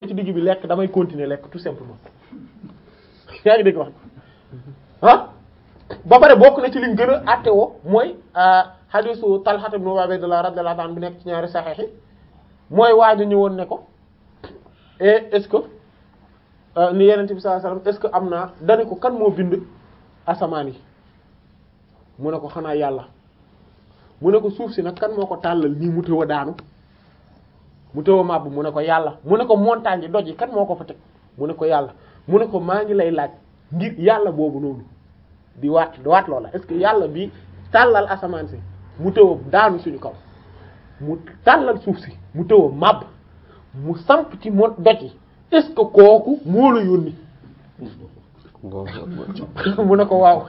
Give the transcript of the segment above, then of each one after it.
ci digg bi lekk damay continuer lekk tout simplement yaa ngi dégg wax ah ba pare bokk na ci liñ gën a àttewoo mooy hadisu Talha ibn Ubaydillah radiyallahu anhu bi nekk ci ñaari saxiix yi mooy waaju ñëwoon ne ko et est-ce que ni Yonent bi sallallahu alayhi wasallam est-ce que am naa dane ko kan moo bind asamaan yi mu ne ko xanaa yàlla mu ne ko suuf si nag kan moo ko tàllal nii mu tëw a daanu mu tëw a màbb mu ne ko yàlla mu ne ko montagne yi doj yi kan moo ko fa teg mu ne ko yàlla mu ne ko maa ngi lay laaj ngir yàlla boobu noonu di waat di waat loola est-ce que yàlla bi tàllal asamaan si mu tëw a daanu suñu kaw mu tàllal suuf si mu tëw a màbb mu samp ci mo doj yi est-ce que kooku moo la yónni mu ne ko waaw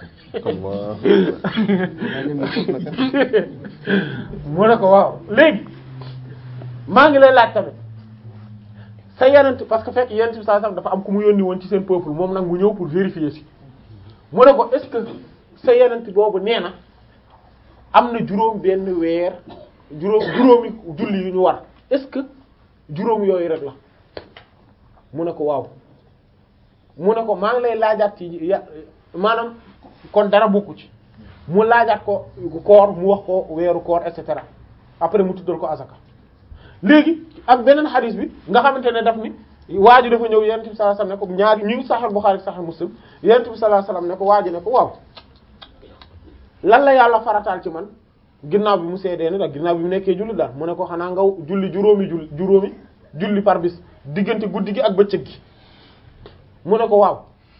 mu ne ko waaw léegi maa ngi lay laaj tamit sa yenent parce que fekk yenent bi saa sax dafa am ku mu yónni woon ci seen peuple moom nag mu ñëw pour vérifier si mu ne ko est-ce que sa yenent boobu nee na am na juróom benn weer juróom juróomi julli yu ñu war est-ce que juróom yooyu rek la mu ne ko waaw mu ne ko maa ngi lay laajaat ci ya maanaam kon dara bokku ci mu laajaat ko koor mu wax ko weeru koor et cetera après mu tuddal ko asaka léegi ak beneen xadis bi nga xamante ne daf ni waa ji dafa ñëw yonent bi sallallahu alayhi wasallam ne ko ñaari ñu ngi Sahih Bukhari Sahih Muslim yonent bi sallallahu alayhi wasallam ne ko waa ji ne ko waaw lan la yàlla farataal ci man ginnaaw bi mu seedee ne nag ginnaaw bi mu nekkee julli daal mu ne ko xanaa nga julli juróomi julli juróomi julli par bis diggante guddi gi ak bëccëg gi mu ne ko waaw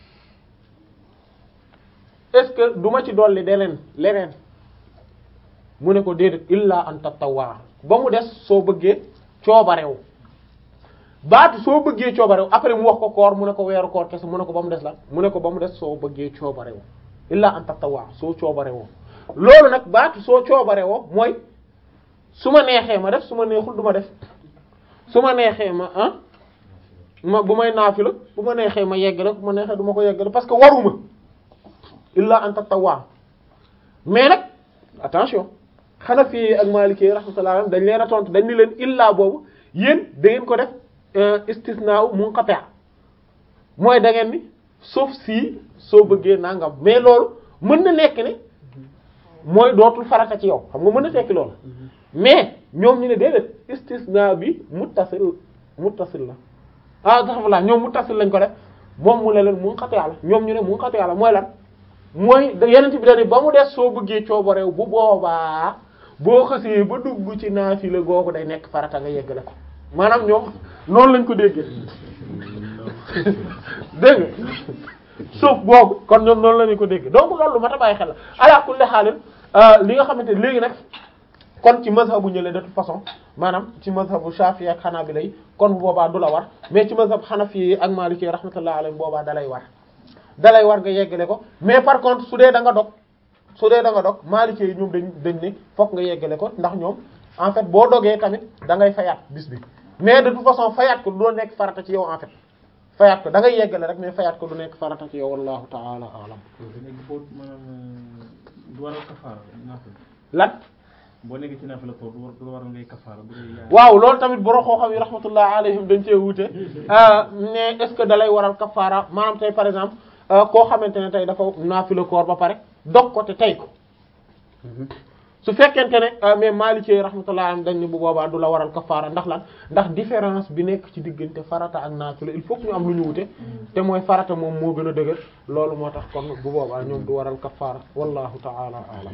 est-ce que du ma ci dolli deneen leneen mu ne ko déedéet illa an tatawwa ba mu des soo bëggee coobarew baatu soo bëggee coobarew après mu wax ko koor mu ne ko weeru koor kese mu ne ko ba mu des la mu ne ko ba mu des soo bëggee coobarew illa an tatawwa soo coobarewoo loolu nag baatu soo coobarewoo mooy su ma neexee ma def su ma neexul du ma def su ma neexee ma ah ma bu may naafila bu ma neexee ma yeggale bu ma neexee du ma ko yeggale parce que waruma illa an tatawwa mais nag attention Hanafi ak Maliki rahmatullah dañ leen a tontu dañ ni leen illa boobu yéen da ngeen ko def istisnaa munqati' mooy da ngeen ni sauf si soo bëggee nangam mais loolu mën na nekk ne mooy dootul farata ci yow xam nga mën na tekki loolu mais ñoom ñu ne déedéet istisnaa bi muttasil muttasil la ah alhamdulilah ñoom muttasil lañ ko def moom mu ne leen munqati' la ñoom ñu ne munqati' la mooy lan mooy yeneen bi dañu ba mu des soo bëggee coobareew bu boobaa boo xasee ba dugg ci naafila googu day nekk farata nga yeggale ko maanaam ñoom noonu lañ ko déggee dégg nga suuf boobu kon ñoom noonu lañu ko déggee donc loolu ma ta bàyyi xel la ala kulli xaalin li nga xamante léegi nag kon ci mazhabu ñële de toute façon maanaam ci mazhabu Shafi'i ak Hanabila yi kon boobaa du la war mais ci mazhab Hanafi ak Maliki rahmatullahi alayhim boobaa dalay war dalay war nga yeggale ko mais par contre su dee da nga dog su dee da nga dog Maliki yi ñoom dañ dañ ne fokk nga yeggale ko ndax ñoom en fait boo dogee tamit da ngay fayaat bis bi mais de toute façon fayaat ko du nekk farata ci yow en fait fayaat ko da ngay yeggale rek mais fayaat ko du nekk farata ci yow wallahu ta'ala a'lam. du waral kafaara lan. boo nekkee ci naafila ko du waral ngay kafaara bu dee waaw loolu tamit borom xam-xam yi rahmatullah alayhim dañ cee wuute mais est-ce que dalay waral kafaara maanaam tey par exemple. koo xamante ne tey dafa naafila koor ba pare dog ko te tey ko su fekkente ne mais Maliki rahmatullah am dañ ne bu boobaa du la waral kafaara ndax lan ndax différence bi nekk ci diggante farata ak naafila il faut que ñu am lu ñu wute te mooy farata moom moo gën a dëgër loolu moo tax kon bu boobaa ñoom du waral kafaara wallahu ta'ala a'lam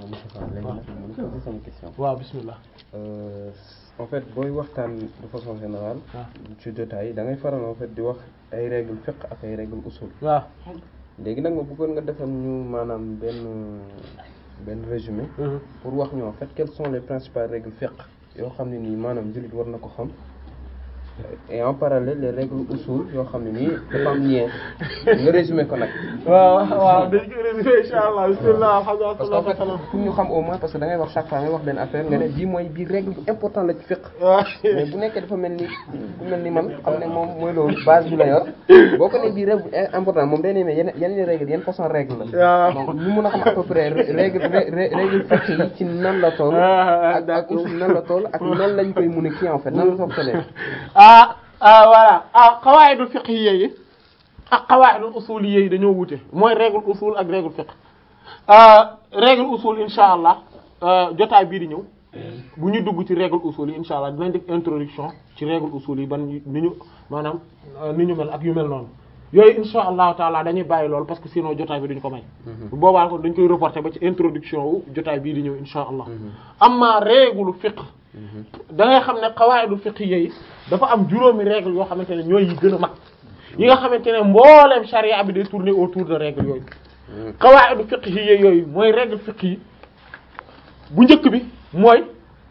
waaw bismillah en fait booy waxtaan de façon générale ci jotaay da ngay faral en fait di wax ay règle fiqh ak ay règle usul waaw léegi nag ma bëggoon nga defal ñu maanaam benn benn résumé pour wax ñu en fait quelles sont les principales règles fiqh yoo xam ne nii maanaam jullit war na ko xam et en parallèle les règles usul yoo xam ne nii dafa am lien nga résumé ko nag waaw waaw dañ ko résumé insha allah bismillah alhamdulillah parce que en fait pour ñu xam au moins parce que da ngay wax chaque fois ngay wax benn affaire nga ne bii mooy bii règle bu important la ci fiqh mais bu nekkee dafa mel ni ku mel ni man xam ne moom mooy loolu base bi la yor boo ko ne bii règle important moom day ne mais yenn yenn règle yenn façon règle la donc ñu mun a xam à peu près règle règle fiqh yi ci nan la toll ak ak usul nan la toll ak nan lañ koy mun a kii en fait nan la fonctionner ah ah voilà ah qawaidul fiqhiyya yi ak qawaidul usuliyya yi dañoo wute mooy règle usul ak règle fiqh ah règle usul insha allah jotaay bii di ñëw bu ñu dugg ci règle usul yi insha allah dinañ def introduction ci règle usul yi ban ni ñu maanaam ni ñu mel ak yu mel noonu yooyu insha allahu taala dañuy bàyyi lool parce que sinon jotaay bi duñ ko may bu boobaa ko dañ koy reporter ba ci introduction wu jotaay bii di ñëw insha allah amma règle fiqh da ngay xam ne qawaidul fiqhiyya yi dafa am juróomi règle yoo xamante ne ñooy yi gën a mag yi nga xamante ne mbooleem charia bi day tourner autour de règle yooyu qawaidul fiqhiyya yooyu mooy règle fiqh yi bu njëkk bi mooy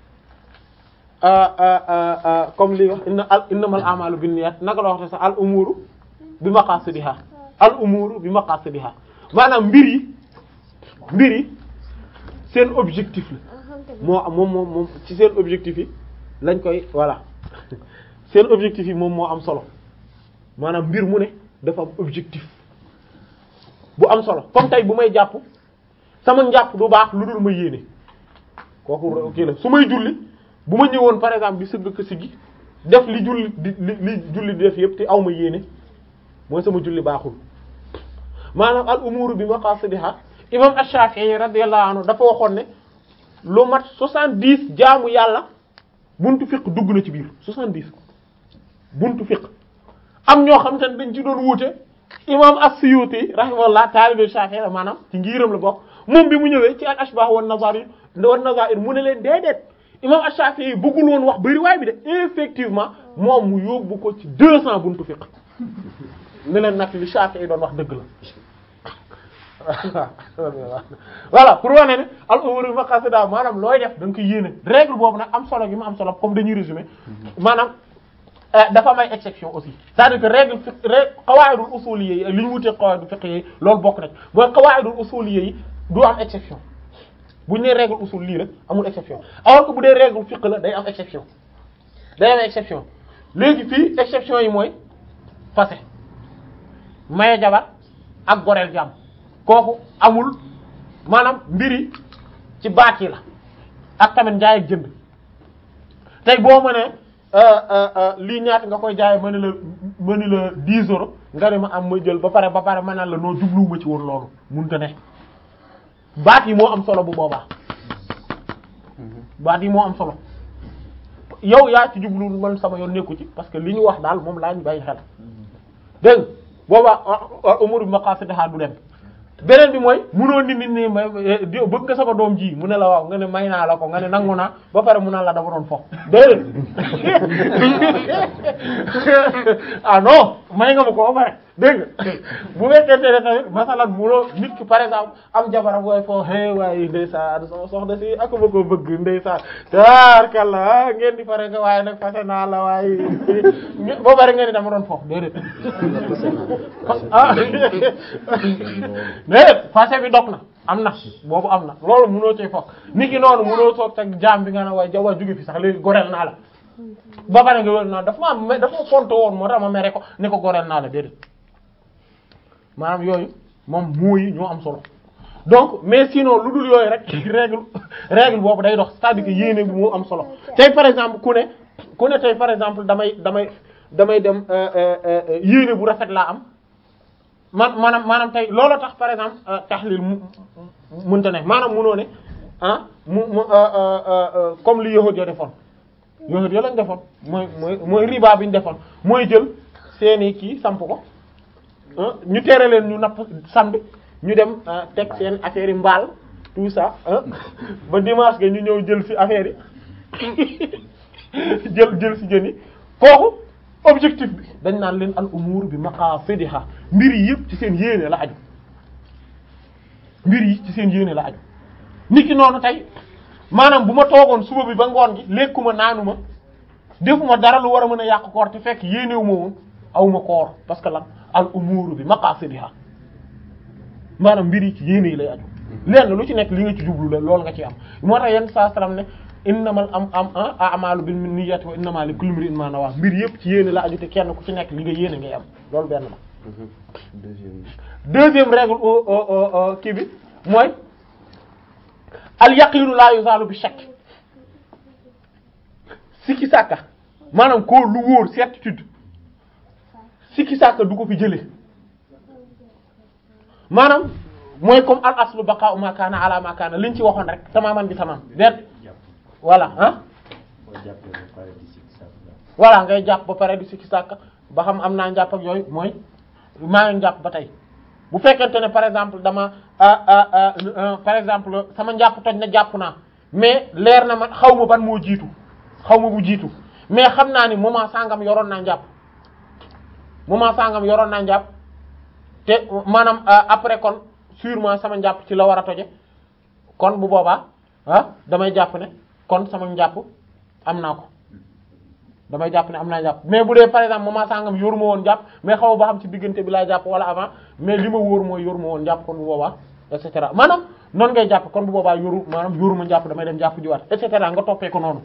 comme li wax inna al innamal a'malu binniyat naka la waxte sax al umuru bi maqasidiha al umuru bi maqasidiha maanaam mbir yi mbir yi seen objectif la moo moom moom moom ci seen objectif yi lañ koy voilà seen objectif yi moom moo am solo maanaam mbir mu ne dafa am objectif bu am solo comme tey bu may jàpp sama njàpp du baax lu dul ma yéene kooku kii la su may julli bu ma ñëwoon par exemple di sëgg ko siggi def li julli di li li julli di def yëpp te aw ma yéene mooy sama julli baaxul maanaam al umuru bi maqasidiha imam ash-Shafi'i radiyallahu anhu dafa waxoon ne lu mat soixante-dix jaamu yàlla buntu fiq dugg na ci biir soixante-dix buntu fiq am ñoo xam te ne dañ ci doon wuute imam as-Suyuti rahimahullah taalibe Shafi'i la maanaam ci ngiiram la bokk moom bi mu ñëwee ci al ashbah wan nazair wan nazair mu ne leen déedéet imam ash-Shafi'i bëggul woon wax bari waay bi de effectivement moom mu yóbbu ko ci deux cents buntu fiq ne leen nag li Shafi'i doon wax dëgg la voilà pour wane ne al umuru maqasida maanaam looy def da nga koy yéene règle boobu nag am solo gi mu am solo comme dañuy résumer maanaam dafa may exception aussi c'est-à-dire que règle fiqh règle qawaidul usuliyya yi li ñu wutee qawaidul fiqh yi loolu bokk na ci mooy qawaidul usuliyya yi du am exception bu ñu nee règle usul lii rek amul exception alors que bu dee règle fiqh la day am exception day am exception léegi fii exception yi mooy fase maye jabar ak goreel jàmm kooku amul maanaam mbiri ci baat yi la ak tamit njaay ak jënd tey boo mënee lii ñaata nga koy jaay ma ne la ma ne la 10 euros nga ne ma am ma jël ba pare ba pare ma naan la noo jubluwuma ci woon loolu mënut a ne baat yi moo am solo bu boobaa baat yi moo am solo yow yaa ci jublu man sama yoon nekku ci parce que li ñu wax daal moom laa ñu bàyyi xel dégg boobaa umur bi maqasidaha du dem beneen bi mooy munoo nit nit ni ma bëgg nga sama doom ji mu ne la waaw nga ne may naa la ko nga ne nangu naa ba pare mu naan la dama doon fo déedéet ah non may nga ma ko ba pare dégg nga bu fekkente ne tamit masalan munoo nit ki par exemple am jabaram wooy foo é waaye ndeysaan sama soxna si ak ma ko bëgg ndeysaan taarkalla ngeen di pare nga waaye nag fase naa la waaye ba pare nga ni dama doon fo déedéet ah déedéet fase bi dog na am na boobu am na loolu munoo ci fokk nit ki noonu munoo toog teg jaam bi nga ne waaye jawa jóge fi sax léegi goreel naa la ba pare nga wér naa dafa ma dafa ma fonto woon moo tax ma mere ko ne ko goreel naa la déedéet maanaam yooyu moom mooy ñoo am solo donc mais sinon lu dul yooyu rek règle règle boobu day dox c'est-à-dire que yéene bi moo am solo tey par exemple ku ne ku ne tey par exemple damay damay damay dem yéene bu rafet laa am man maanaam maanaam tey loolu tax par exemple taxlil mu mënta ne maanaam munoo ne ah mu mu comme li yahud ya defoon yahud ya lañ defoon mooy mooy mooy riba bi ñu defoon mooy jël seeni kii samp ko ñu tere leen ñu napp samedi ñu dem teg seen affaire yi mbaal tout ça ba dimanche ga ñu ñëw jël ci affaire yi jël jël ci jën yi kooku objectif bi dañ naan leen al umur bi maqasidiha mbir yi yëpp ci seen yéene la aju mbir yi ci seen yéene la aju nit ki noonu tey maanaam bu ma toogoon suba bi ba ngoon gi lekkuma naanuma defuma dara lu war a mën a yàq koor te fekk yéenewu ma woon awma koor parce que lan al umur bi maqasidiha maanaam mbir yi ci yéene yi lay aju lenn lu ci nekk li nga ci jublu la loolu nga ci am moo tax yenn saa salaam ne innamal am am a'malu bin niyyati wa innamal li kulli imrin ma nawa mbir yëpp ci yéene la aju te kenn ku ci nekk li nga yéene ngay am loolu benn la. deuxième deuxième règle kii bi mooy al yaqinu la yuzalu bi shakk sikki sàkka maanaam ko lu wóor certitude sikki sàkka du ko fi jële maanaam mooy comme al aslu baqa'u ma kana ala ma kana liñ ci waxoon rek tamaman bi tamam déet voilà ah voilà ngay jàpp ba pare di sikki sàkka ba xam am naa njàpp ak yooyu mooy maa ngi jàpp ba tey bu fekkente ne par exemple dama par exemple sama njàpp toj na jàpp naa mais leer na ma xaw ma ban moo jiitu xaw ma bu jiitu mais xam naa ni moment sangam yoroon naa njàpp moment sangam yoroon naa njàpp te maanaam après kon sûrement sama njàpp ci la war a toje kon bu boobaa ah damay jàpp ne kon sama njàpp am naa ko damay jàpp ne am naa jàpp mais bu dee par exemple moment sangam yoruma woon jàpp mais xaw ba xam ci diggante bi laa jàpp wala avant mais li ma wóor mooy yoruma woon jàpp kon bu boobaa et cetera maanaam noonu ngay jàpp kon bu boobaa yoru maanaam yoruma jàpp damay dem jàpp jiwaat et cetera nga toppee ko noonu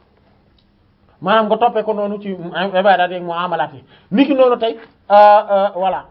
maanaam nga toppee ko noonu ci ibaadaat yi muamalaat yi niki noonu tey voilà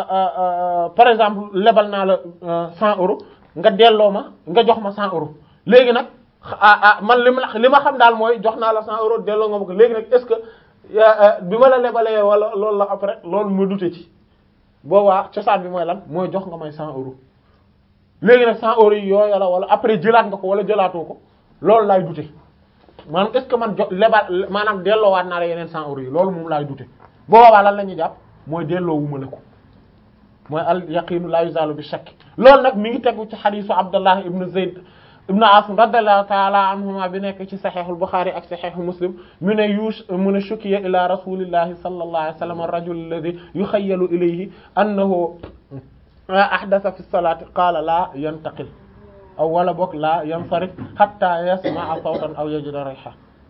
par exemple lebal naa la 100 euros nga delloo ma nga jox ma 100 euros léegi nag ah ah man li ma li ma xam daal mooy jox naa la 100 euros delloo nga ma ko léegi nag est-ce que bi ma la lebalee wala loolu la après loolu ma dute ci boobaa cosaan bi mooy lan mooy jox nga may 100 euros léegi nag 100 euros yi yooyu la wala après jëlaat nga ko wala jëlaatoo ko loolu laay dute maanaam est-ce que man jo lebal maanaam delloowaat naa la yeneen 100 euros yi loolu moom laay dute boobaa lan la ñuy jàpp mooy delloo wu ma la ko mooy al yaqinu la yuzalu bi shakk loolu nag mi ngi tegu ci xadiisu Abdullah ibn Zayd ibn Asim radiyallahu ta'ala anhuma bi nekk ci saxiixul Buxaari ak saxiixu Muslim mu ne yush mu ne shukiya ila rasulillahi sallallahu alayhi wa sallam ar-rajul alladhi yukhayyalu ilayhi annahu ahdatha fi salati qaala la yantaqil aw wala boog la yansarif hatta yasma'a sawtan aw yajida riha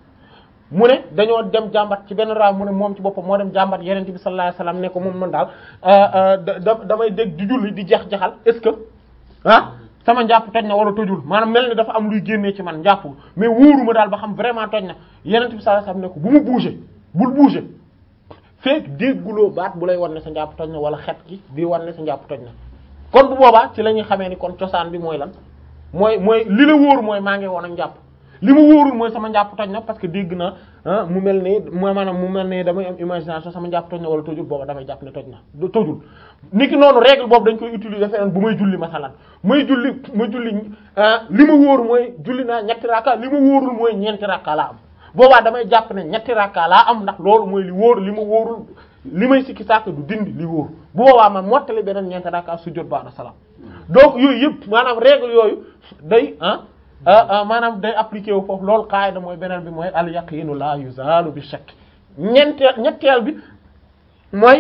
mu ne dañoo dem jàmbat ci benn raa mu ne moom ci boppam moo dem jàmbat yeneen bi sallallahu alayhi wasallam ne ko moom man daal da damay dégg di julli di jeex-jaxal est-ce que ah sama njàpp toj na wala tojul maanaam mel ni dafa am luy génnee ci man njàpp mais wóoruma daal ba xam vraiment toj na yeneen bi sallallahu alayhi wasallam ne ko bu mu bouger bul bouger fekk dégguloo baat bu lay wan ne sa njàpp toj na wala xet gi di wan ne sa njàpp toj na kon bu boobaa ci la ñuy xamee ni kon cosaan bi mooy lan mooy mooy li la wóor mooy maa ngi woon ak njàpp li ma wóorul mooy sama njàpp toj na parce que dégg na mu mel ni mooy maanaam mu mel ni damay am imagination sama njàpp toj na wala tojul booba damay jàpp ne toj na du tojul niki noonu règle boobu dañ koy utiliser feneen bu may julli masalan may julli ma julli li ma wóor mooy julli naa ñetti rakka li ma wóorul mooy ñeenti rakka laa am boobaa damay jàpp ne ñetti rakka laa am ndax loolu mooy li wóor li ma wóorul li may sikki sàkk du dindi li wóor bu boobaa ma mottali beneen ñeenti rakka sujjóot ba'da salaam donc yooyu yëpp maanaam règle yooyu day ah maanaam day appliqué wu foofu loolu qaida mooy beneen bi mooy al yaqinu la yuzalu bi shakk ñeenteel ñetteel bi mooy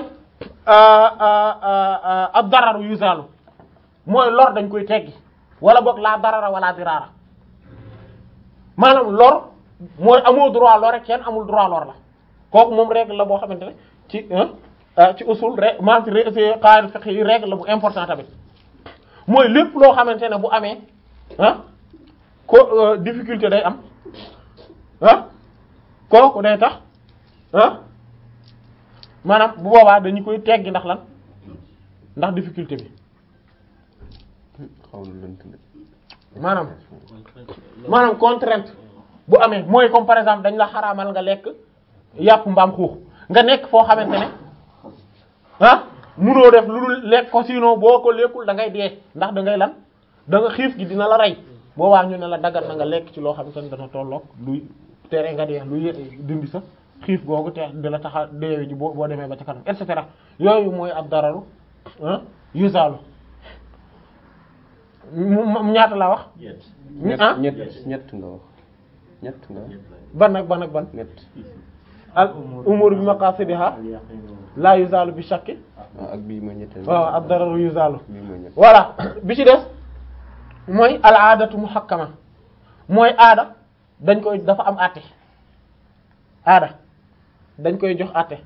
ad dararu yuzalu mooy lor dañ koy teggi wala boog la darara wala dirara maanaam lor mooy amoo droit lor rek kenn amul droit lor la kooku moom règle la boo xamante ne ci ci usul rek maanaam ci qaida fiqh yi règle la bu important tamit mooy lépp loo xamante ne bu amee ah ko difficulté day am ah kooku day tax ah maanaam bu boobaa dañu koy teggi ndax lan ndax difficulté bi maanaam maanaam contrainte bu amee mooy comme par exemple dañ la xaraamal nga lekk yàpp mbaam xuux nga nekk foo xamante ne ah munoo def lu dul lekk ko sinon boo ko lekkul da ngay dee ndax da ngay lan da nga xiif gi dina la rey boobaa ñu ne la dagal na nga lekk ci loo xamante ne dana tolloog luy tere nga dee luy dindi sa xiif googu te di la taxa deewe ji boo boo demee ba ca kanam et cetera yooyu mooy ab dararu yuzalu mu ñaata la wax ah ñett ñett nga wax ñett nga wax ban ak ban ak ban ñett al umur bi maqasidiha la yuzalu bi shakki waaw ak bii mooy ñetteel waaw ab dararu yuzalu bii mooy ñett voilà bi ci des mooy al aadatu muhakkama mooy aada dañ koy dafa am àtte aada dañ koy jox àtte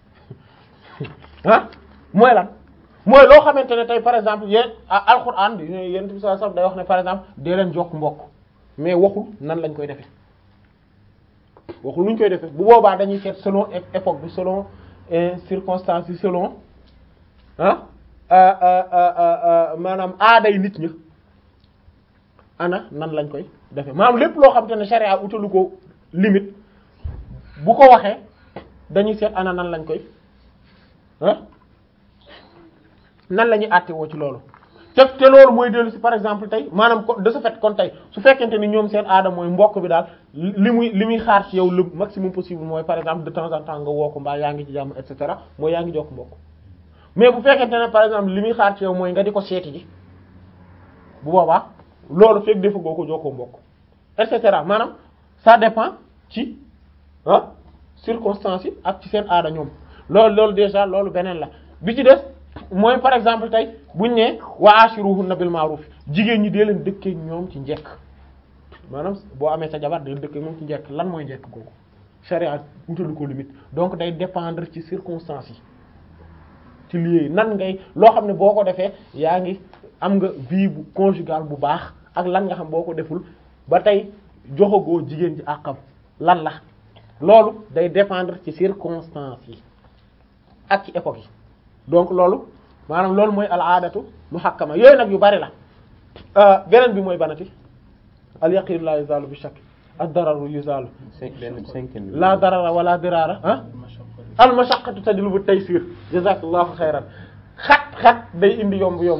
ah mooy lan mooy loo xamante ne tey par exemple yéen alquran yéen bi sallallahu alayhi wasallam day wax ne par exemple dee leen jokk mbokk mais waxul nan lañ koy defee waxul nuñ koy defee bu boobaa dañuy seet selon époque bi selon circonstances yi selon ah maanaam aaday nit ñi ana nan lañ koy defee maanaam lépp loo xamante ne sharia utalu ko limite bu ko waxee dañuy seet ana nan lañ koy ah nan la ñuy àtte woo ci loolu te te loolu mooy dellu si par exemple tey maanaam ko de ce fait kon tey su fekkente ni ñoom seen aada mooy mbokk bi daal li muy li muy xaar ci yow le maximum possible mooy par exemple de temps en temps nga woo ko mbaa yaa ngi ci jàmm et cetera mooy yaa ngi jokk mbokk mais bu fekkente ne par exemple li muy xaar ci yow mooy nga di ko seeti ji bu boobaa loolu fekk defa goo ko jokkoo mbokk et cetera maanaam ça dépend ci ah circonstances yi ak ci seen aada ñoom loolu loolu déjà loolu beneen la bi ci des mooy par exemple tey buñ ne wa ashiruhunna bil ma'ruf jigéen ñi dee leen dëkkee ñoom ci njekk maanaam boo amee sa jabar dee dëkkee moom ci njekk lan mooy njekk googu charia wutalu ko limite donc day dépendre ci circonstances yi ci lieu nan ngay loo xam ne boo ko defee yaa ngi am nga vie bu conjugale bu baax ak lan nga xam boo ko deful ba tey joxagoo jigéen ji àqam lan la loolu day dépendre ci circonstances yi ak ci époque yi donc loolu maanaam loolu mooy al aadatu muhakkama yooyu nag yu bari la beneen bi mooy banati al yaqin la yuzalu bi shakk ad dararu yuzalu cinq benn cinquième bi. la darara wala dirara ah al mashaqqatu tajlibu taysir jazakallahu xayran xat-xat day indi yomb yomb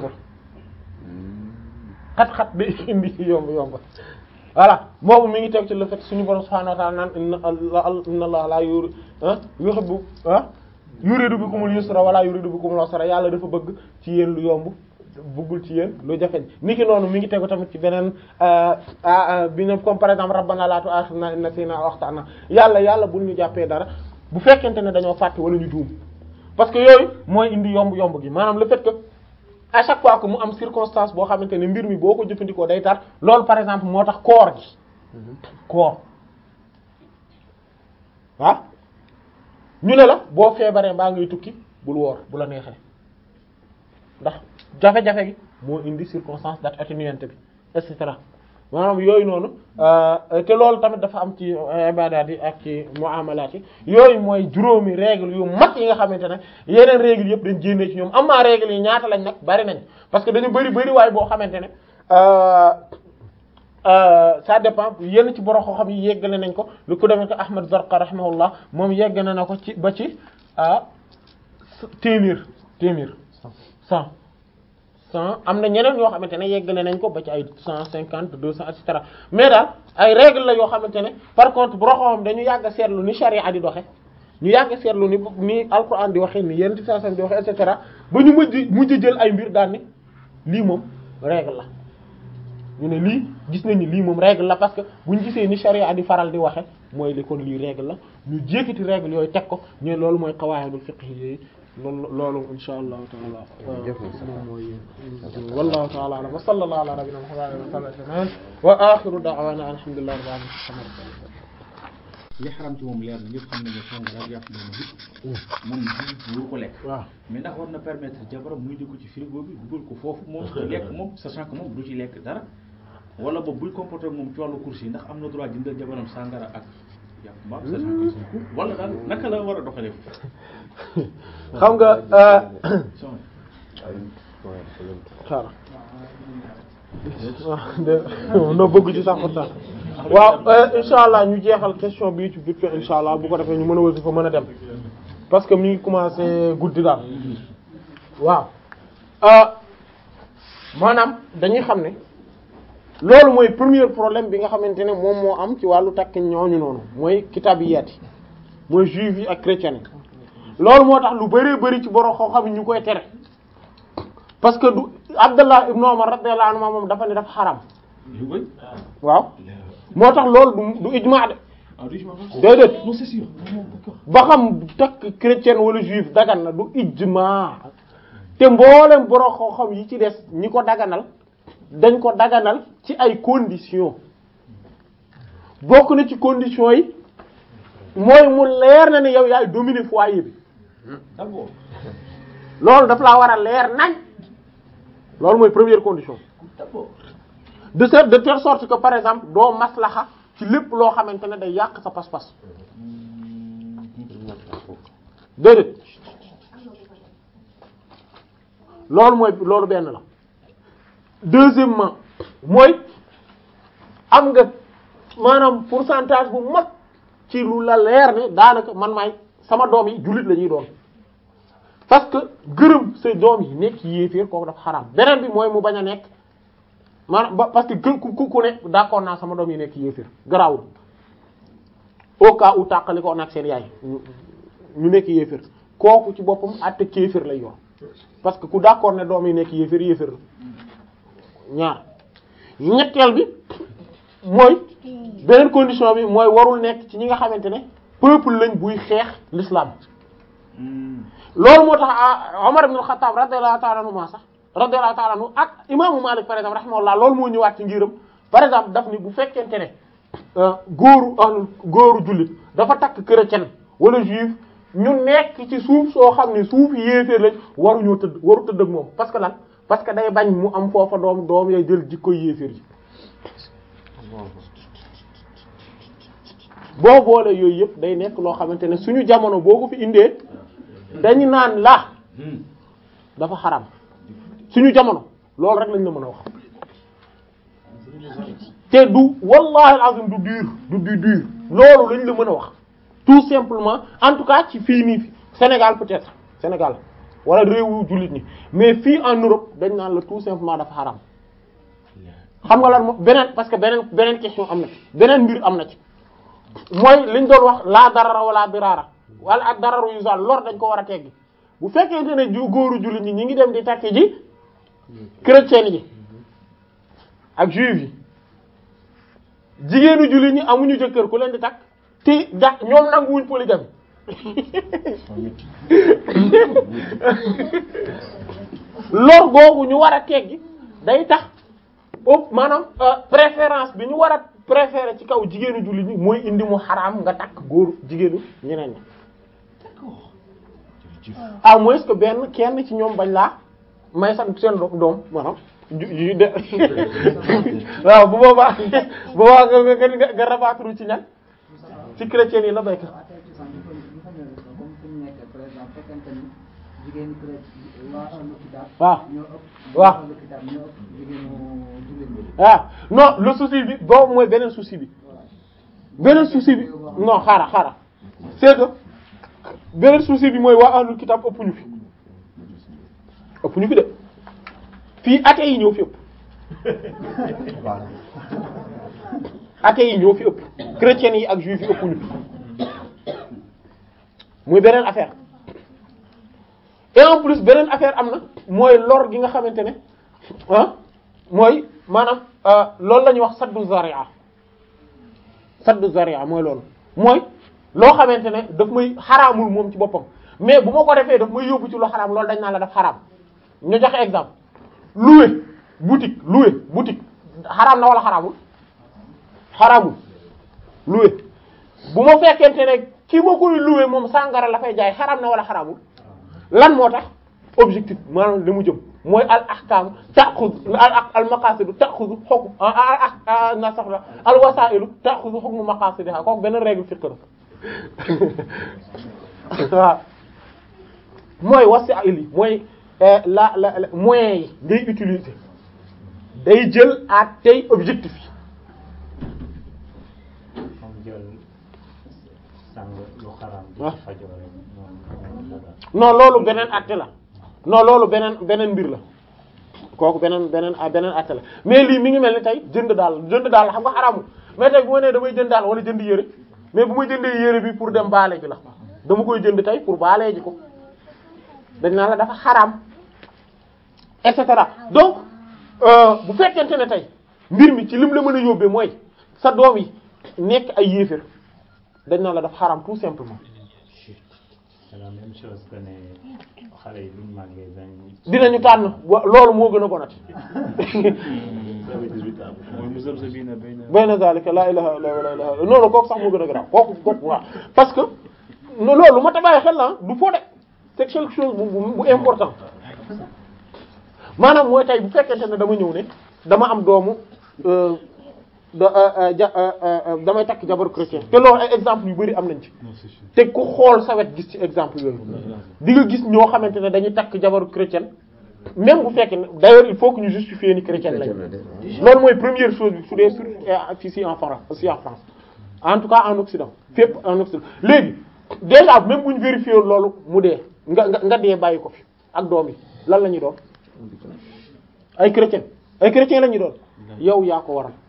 xat-xat day indi yomb yomb voilà boobu mi ngi teg ci le fait suñu borom subhanahu wa ta'ala naan inna allah inna allah la yuri ah yuhibbu ah yuridu bikumul yusra wala yuridu bikumul usra yàlla dafa bëgg ci yéen lu yomb bëggul ci yéen lu jafeñ niki noonu mi ngi tegu tamit ci beneen bi ne comme par exemple rabbana la tu'akhidhna in nasina aw akhtana yàlla yàlla bul ñu jàppee dara bu fekkente ne dañoo fàtte wala ñu juum parce que yooyu mooy indi yomb yomb gi maanaam le fait que à chaque fois que mu am circonstance boo xamante ne mbir mi boo ko jëfandikoo day tar loolu par exemple moo tax koor gi koor ah ñu ne la boo feebaree mbaa ngay tukki bul woor bu la neexee ndax jafe-jafe gi moo indi circonstance date atténuante bi et cetera maanaam yooyu noonu te loolu tamit dafa am ci ibadaat yi ak ci muamalaat yi yooyu mooy juróomi règle yu mag yi nga xamante ne yeneen règle yëpp dañ génnee ci ñoom am maa règle yi ñaata lañ nag bari nañ parce que dañu bari bari waaye boo xamante ne ça dépend yenn ci borom xam yi yeggale nañ ko lu ko demee ko Ahmad Zarqa rahimahullah moom yegg na na ko ci ba ci téeméer téeméer cent cent am na ñeneen yoo xamante ne yeggale nañ ko ba ci ay cent cinquante deux cent et cetera mais daal ay règle la yoo xamante ne par contre borom xam dañu yàgg a seetlu ni charia di doxe ñu yàgg a seetlu ni ni alquran di waxee ni yenn ci saa di waxe et cetera ba ñu mujj mujj jël ay mbir daal ni lii moom règle la ñu ne lii gis nañu lii moom règle la parce que bu ñu gisee ni charia di faral di waxe mooy li kon lii règle la ñu jékkati règle yooyu teg ko ñu ne loolu mooy qawaidul fiqh yi loolu loolu insha allahu taala moom mooy wallahu taala alam wa sallallahu ala nabina muhammadin wa sallam wa akhiru da'wana alhamdulillahi rabbil alamin li xaram ci moom leer na ñëpp xam nañu sàngara ak yàpp moom it moom ji wuru ko lekk waaw mais ndax war na permettre jabaram muy di ko ci frigo bi dugal ko foofu moom di lekk moom sachant que moom du ci lekk dara wala boobu buy comporter moom ci wàllu course yi ndax am na droit jëndal jabaram sàngara ak yàpp mbaam sachant que c'est court wala daal naka la war a doxalee xam nga son xaaral waaw no bëgg ci sax pourtant waaw insha allah ñu jeexal question bii ci vite fait insha allah bu ko defee ñu mën a wasi fa mën a dem parce que mi ngi commencé guddi daal waaw maanaam dañuy xam ne loolu mooy premier problème bi nga xamante ne moom moo am ci wàllu takk ñooñu noonu mooy kitaabiyat yi mooy juif yi ak chrétiens yi loolu moo tax lu bëree bëri ci borom xoo xam ñu koy tere parce que du Abdallah ibn Umar radiyallahu anhu moom dafa ne dafa xaram yu koy waaw moo tax loolu du du ijmaa de ah du ci déedéet non c'est sûr moom d'accord ba xam takk chrétien wala juif dagan na du ijmaa te mboolem borom xoo xam yi ci des ñi ko daganal dañ ko daganal ci ay conditions bokk na ci conditions yi mooy mu leer na ne yow yaay dominer foyer bi d'accord loolu daf laa war a leer nañ loolu mooy première condition d'accord de cette de telle sorte que par exemple doo maslaxa ci lépp loo xamante ne day yàq sa pas-pas déedéet loolu mooy loolu benn la deuxièmement mooy am nga maanaam pourcentage bu mag ci lu la leer ne daanaka man maay sama doom yi jullit la ñuy doon parce que gërëm sa doom yi nekk yéeféer kooku dafa xaraam beneen bi mooy mu bañ a nekk maanaam ba parce que gën ku ku ne d'accord naa sama doom yi nekk yéeféer garaawul au cas où tàqali ko nag seen yaay ñu ñu nekk yéeféer kooku ci boppam àtte kéeféer lay yor parce que ku d'accord ne doom yi nekk yéeféer yéeféer la ñaar ñetteel bi mooy beneen condition bi mooy warul nekk ci ñi nga xamante ne peuple lañ buy xeex l'islam loolu moo tax ah Omar ibn al-Khattab radiyallahu ta'ala anhu ma sax radiyallahu ta'ala anhu ak imaamu Malik par exemple rahimahullah loolu moo ñëwaat ci ngiram par exemple daf ni bu fekkente ne góoru ahlul góoru jullit dafa takk chrétien wala juif ñu nekk ci suuf soo xam ne suuf yéeféer lañ waruñoo tëdd waru tëdd ak moom parce que lan parce que day bañ mu am foofa doom doom yay jël jikko yéeféer yi boo boole yooyu yëpp day nekk loo xamante ne suñu jamono boo ko fi indee dañu naan la dafa xaram suñu jamono loolu rek lañ la mën a wax te du wallahi alazim du dur du du dur loolu lañ la mën a wax tout simplement en tout cas ci fii nii Sénégal peut-être Sénégal wala réewu jullit ñi mais fii en Europe dañ naan la tout simplement dafa xaram xam nga lan moom beneen parce que beneen beneen question am na ci beneen mbir am na ci mooy liñ doon wax laa darara wala diraara wala ak dararu yu sal lor dañ ko war a teggi bu fekkente ne ju góoru jullit ñi ñi ngi dem di takki ji chrétien yi ak juif yi jigéenu jullit ñi amuñu jëkkër ku leen di takk te da ñoom nanguwuñ polygamie lor googu ñu war a teggi day tax ëpp maanaam préférence bi ñu war a préférer ci kaw jigéenu jullit ñi mooy indi mu xaraam nga takk góor jigéenu ñeneen ñi à moins que benn kenn ci ñoom bañ laa may sax seen doom maanaam ju ju de waaw bu boobaa bu boobaa nga nga nga rabattre ci ñan ci chrétien yi la béykat. waaw waaw waaw non le souci bi boobu mooy beneen souci bi beneen souci bi non xaaral xaaral c'est que beneen souci bi mooy waa ahlul kitab ëpp ñu fi ëpp ñu fi de fii athées yi ñëw fi ëpp athées yi ñëw fi ëpp chrétiens yi ak juifs yi ëpp ñu fi muy beneen affaire et en plus beneen affaire am na mooy lor gi nga xamante ne ah mooy maanaam loolu la ñuy wax saddu zaria saddu zaria mooy loolu mooy loo xamante ne daf may xaraamul moom ci boppam mais bu ma ko defee daf may yóbbu ci lu xaraam loolu dañ naan la daf xaraam ñu joxe exemple louer boutique louer boutique xaraam na wala xaraamul xaraamul louer bu ma fekkente ne ki ma koy louer moom sàngara la fay jaay xaraam na wala xaraamul lan moo tax objectif maanaam li mu jëm mooy al ahkam ta'khudhu al al maqasidu ta'khudhu hukm ah na sax la al wasailu ta'khudhu hukm maqasidiha kooku benn règle fiqh la waaw mooy wasail yi mooy la la moyens yi ngay utiliser day jël ak tey objectif yi non loolu beneen acte la non loolu beneen beneen mbir la kooku beneen beneen beneen acte la mais lii mi ngi mel ni tey jënd daal jënd daal xam nga xaraamul mais tey bu ma nee damay jënd daal wala jënd yére mais bu ma jëndee yére bi pour dem baale ji la dama koy jënd tey pour baale ji ko dañ naa la dafa xaraam et cetera donc bu fekkente ne tey mbir mi ci lim la mën a yóbbee mooy sa doom yi nekk ay yéefér dañ naa la dafa xaraam tout simplement c'est la même chose que ne xale yi buñ màggee dañ dinañu tànn wa loolu moo gën a bonati mooy muzabzabina bayna bayna zalika la ilaha illa la ilaha illa non non kooku sax moo gën a garaaw kooku kooku waaw parce que no loolu ma ta bàyyi xel la du foo de c'est quelque chose bu bu important maanaam mooy tey bu fekkente ne dama ñëw ne dama am doomu da ja damay takk jabaru chrétien te loolu ay exemple yu bari am nañ ci te ku xool sa wet gis ci exemple yooyu di nga gis ñoo xamante ne dañuy takk jabaru chrétien même bu fekkee ne d'ailleurs il faut que ñu justifier ni chrétien lañ loolu mooy première chose bi su dee sur fii si en France aussi en France en tout cas en Occident fépp en Occident léegi déjà même bu ñu vérifier loolu mu dee nga nga nga dee bàyyi ko fi ak doom yi lan la ñuy doon ay chrétien ay chrétien la ñuy doon yow yaa ko waral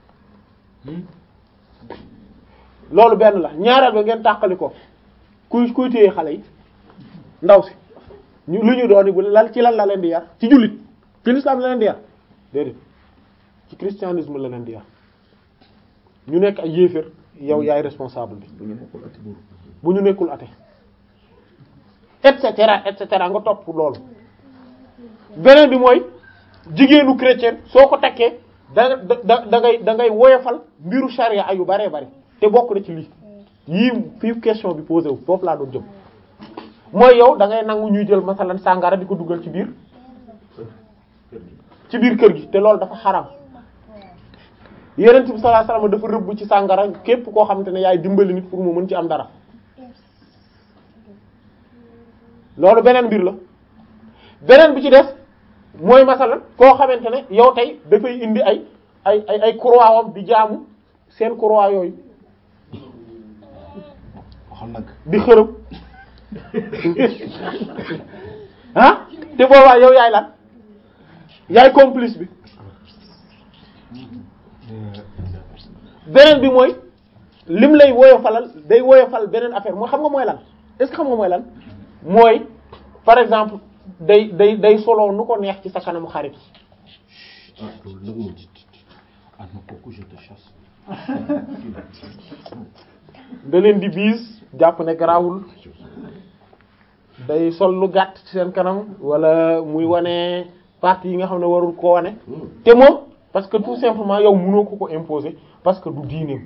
loolu benn la ñaareel ba ngeen tàqali ko kuy kuy téye xale yi ndaw si ñu lu ñu doon bu lan ci lan la leen di yar ci jullit ci l'islam la leen di yar déedéet ci christianisme la leen di yar ñu nekk ay yéeféer yow yaay responsable bi bu ñu nekkul ati buur bu ñu nekkul ate et cetera et cetera nga topp loolu beneen bi mooy jigéenu chrétien soo ko takkee da da da ngay da ngay woyofal mbiru charia ayu baree bari te bokk na ci lii yii fii question bi posé wu foofu laa doon jëm mooy yow da ngay nangu ñuy jël masalan sàngara di ko dugal ci biir ci biir kër gi te loolu dafa xaram Yonent bi sallallahu alayhi wasallam dafa rëbb ci sàngara képp koo xamante ne yaay dimbali nit pour mu mën ci am dara loolu beneen mbir la beneen bi ci des mooy masalan koo xamante ne yow tey dafay indi ay ay ay ay croix wam di jaamu seen croix yooyu waxal nag di xërëm ah te boobaa yow yaay lan yaay complice bi beneen bi mooy lim lay woyofalal day woyofal beneen affaire mooy xam nga mooy lan est-ce que xam nga mooy lan mooy par exemple day day day solo nu ko neex ci sa kanamu xarit ah loolu nag moom ah non kooku je te chasse da leen di biis jàpp ne garaawul day sol lu gàtt ci seen kanam wala muy wane partie yi nga xam ne warul ko wane te moom parce que tout simplement yow mënoo ko ko imposer parce que du diineem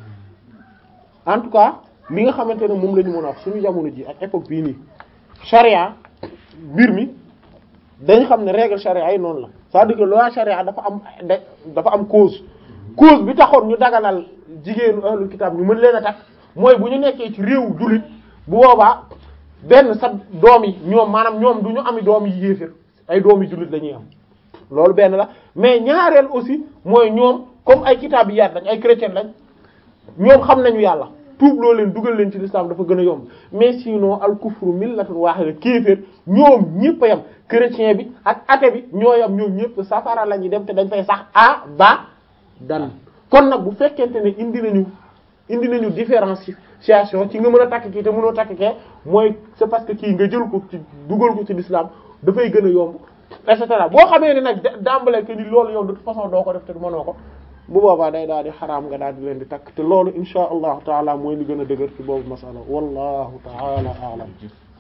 en tout cas li nga xamante ne moom la ñu mën a wax suñu jamono ji ak époque bii nii charia mbir mi dañ xam ne règle charia yi noonu la c'est-à-dire que loi charia dafa am da- dafa am cause cause bi taxoon ñu daganal jigéenu ahlul kitab ñu mën leen a takk mooy bu ñu nekkee ci réew jullit bu boobaa benn sa doom yi ñoom maanaam ñoom du ñu ami doom yi yéefér ay doom yi jullit la ñuy am loolu benn la mais ñaareel aussi mooy ñoom comme ay kitaab yi yaat lañ ay chrétien lañ ñoom xam nañu yàlla tuub loo leen dugal leen ci l'islam dafa gën a yomb mais sinon al kufru millatun wahida kéeféer ñoom ñëpp a yam chrétien bi ak athée bi ñoo yam ñoom ñëpp safara la ñuy dem te dañ fay sax a ba dan kon nag bu fekkente ne indi nañu indi nañu différenciation ci nga mën a takk kii te mënoo takk kee mooy c'est parce que kii nga jël ko ci dugal ko ci l'islam dafay gën a yomb et cetera boo xamee ne nag d'emblée que ni loolu yow de toute façon doo ko def te mënoo ko bu boobaa day daal di xaraam nga daal di leen di takk te loolu insha allahu taala mooy li gën a dëgër ci boobu masala wallahu taala aalam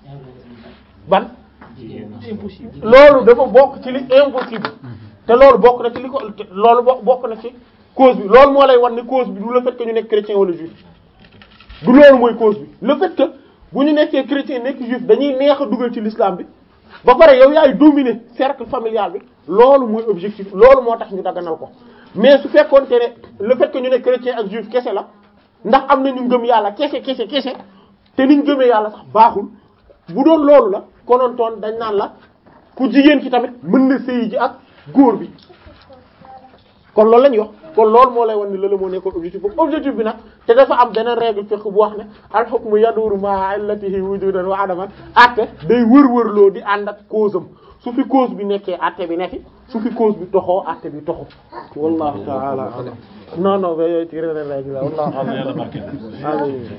ban impossible loolu dafa bokk ci li impossible te loolu bokk na ci li ko loolu bo- bokk na ci cause bi loolu moo lay wan ne cause bi du le fait que ñu nekk chrétien wala juif du loolu mooy cause bi le fait que bu ñu nekkee chrétien nekk juif dañuy neex a dugal ci l'islam bi ba pare yow yaay dominer cercle familial bi loolu mooy objectif loolu moo tax ñu daganal ko mais su fekkoonte ne le fait que ñu ne chrétien ak juif kese la ndax am na ñu ngëm yàlla kese kese kese te niñ gëmee yàlla sax baaxul bu doon loolu la konontoon dañ naan la ku jigéen ki tamit mën na sëyi ji ak góor bi kon loolu la ñuy wax kon loolu moo lay wan ni loolu moo nekkoon objectif boobu objectif bi nag te dafa am beneen règle fiqh bu wax ne al hukmu yaduru ma'a illatihi wujudan wa adaman atte day wër-wërloo di ànd ak cause am su fi cause bi nekkee atte bi ne fi su fi cause bi toxoo atte bi toxu wallahu ta'ala a'lam non non ba yooyu ci règle la wallahu a'lam yàlla barkeel amin